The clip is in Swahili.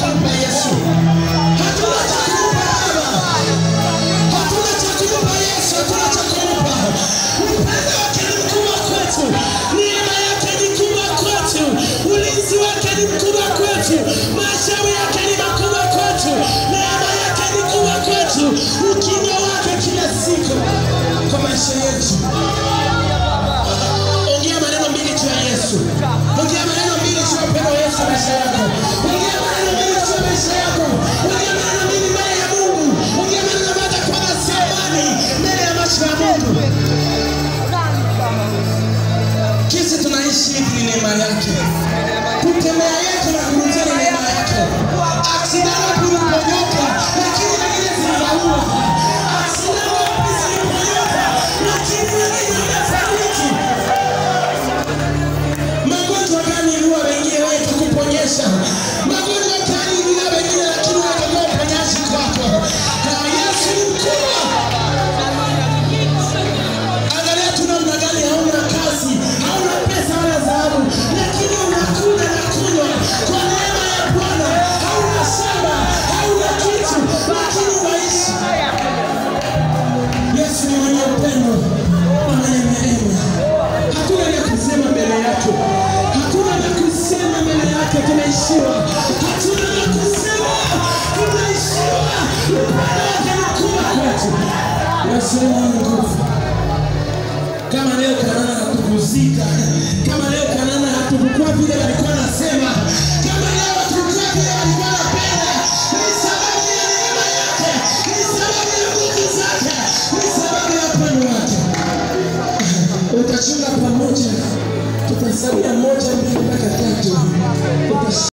kumpa Yesu. Hatuna cha kumpa Baba. Hatuna cha kumpa Yesu, hatuna cha kumpa. Upendo wake ni mkubwa kwetu, neema yake ni kubwa kwetu, ulinzi wake ni mkubwa kwetu, mashauri yake ni makubwa kwetu, neema yake ni kubwa kwetu, ukingo wake kila siku kwa maisha yetu. Ongea maneno mbili juu ya Yesu. Ongea maneno mbili juu ya upendo wa Yesu maisha yako. Ongea maneno mbili juu ya maisha yako. Ongea maneno mbili mbele ya Mungu. Ongea maneno ambayo atakuwa sio amani mbele ya macho ya Mungu. Jinsi tunaishi hivi ni neema yake. Kutembea yetu na kurudia ni neema yake. Aksidana kuliponyoka lakini wengine zinaua. Aksidana wapi ziliponyoka lakini wengine wamefariki. Magonjwa gani iliua wengine wewe tukuponyesha? Magonjwa gani iliua wengine lakini wewe utakuwa uponyaji kwako? Na Yesu ni mkubwa. Angalia tu namna gani hauna kazi, hauna pesa wala dhahabu, lakini unakula na kunywa kwa neema ya Bwana. Hauna shamba, hauna kitu, lakini unaishi. Yesu ni mwenye upendo na mwenye neema. Hakuna la kusema mbele yake, hakuna la kusema mbele yake, tumeishiwa. Hatuna la kusema, tumeishiwa. Upendo wake ni mkubwa kwetu. Yesu ni mwenye nguvu kama leo Kanana hatukuzika, kama leo Kanana hatukukuwa vile walikuwa nasema